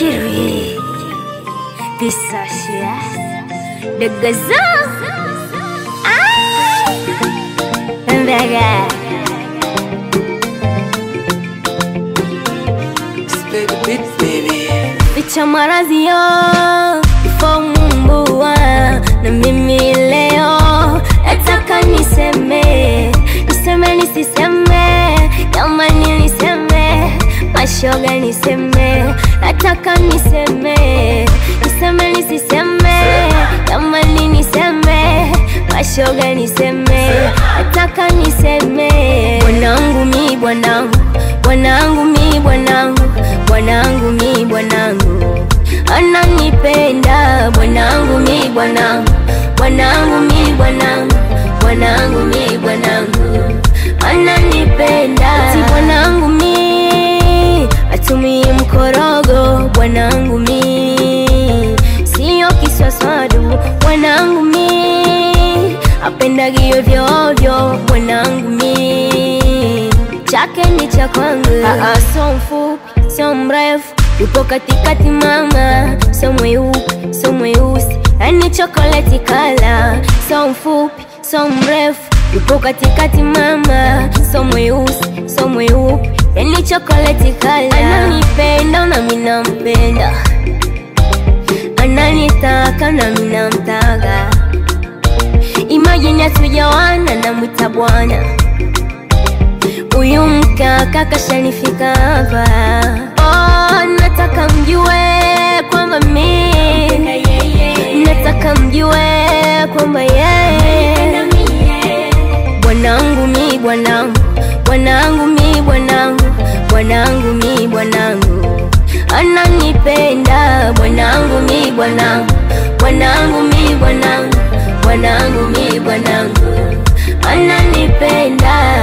Kirui Pisasya Degazo Ay Mbega Split the beat, baby. Ficha marazio Ifo mumbua Na mimi leo Nataka niseme Niseme nisiseme Jamani niseme Mashoga niseme Nataka niseme Niseme nisiseme Jamani niseme Mashoga niseme Nataka niseme Bwanangu mi bwanangu Bwanangu mi bwanangu Bwanangu mi bwanangu Ananipenda Bwanangu mi bwanangu Bwanangu mi bwanangu Bwanangu mi bwanangu Ananipenda Si bwanangu mi Atumii mkorogo Bwanangu mi Sio kiswaswadu Bwanangu mi Apendagi ovyo ovyo Bwanangu mi Chake ni cha kwangu Aa, so mfupi, sio mrefu Yupo katikati mama So mweupe, so mweusi Yani chokoleti kala So mfupi, so mrefu Yupo katikati mama So mweusi, so mweupe Yani chokoleti kala Ananipenda na mimi nampenda Ananitaka na mimi namtaka Imagine hatujawana namwita bwana Huyu mkaka kashanifika hapa oh, nataka mjue kwamba mi nataka mjue kwamba yeye bwanangu mi bwanangu bwanangu mi bwanangu bwanangu mi bwanangu ananipenda bwanangu mi bwanangu bwanangu mi bwanangu bwanangu mi bwanangu ananipenda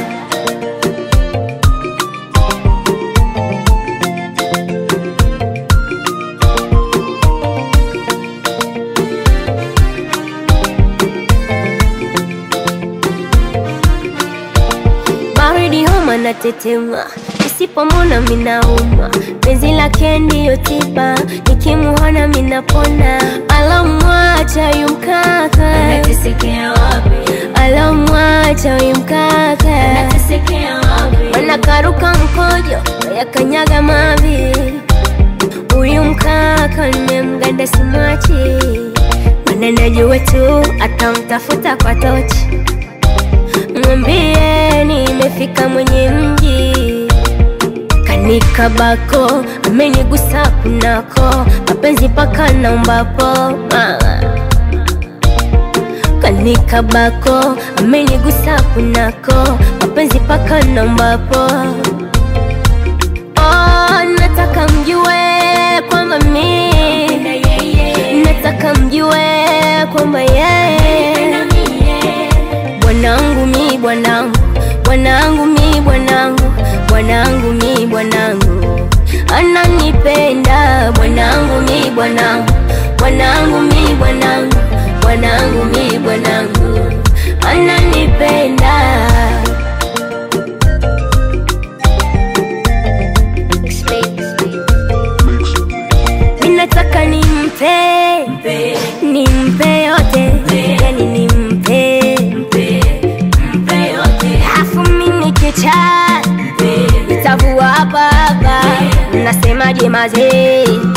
baridi homa na tetema nisipomona minauma penzi lake ndiyo tiba nikimuona minapona alomwacha yumkaka Natesekea wapi? alomwacha yumkaka Natesekea wapi? wanakaruka mkojo yakanyaga mavi huyu mkaka nimemganda simachi mana najua tu atamtafuta kwa tochi mwambie nimefika mwenye mji kanikabako amenigusa kunako mapenzi paka naumbapo mama kanikabako amenigusa kunako mapenzi paka naumbapo oh, nataka mjue kwamba mi Na yeye, nataka mjue kwamba yeye na mie. bwanangu mi bwanangu bwanangu mi bwanangu bwanangu mi bwanangu ananipenda bwanangu mi bwanangu bwanangu mi bwanangu bwanangu mi bwanangu ananipenda minataka nimpe Mpe, nimpe yote yani nimpe mpe, mpe yote. afu mimi kicha Mpe, nitavua hapa hapa nasemaje mazee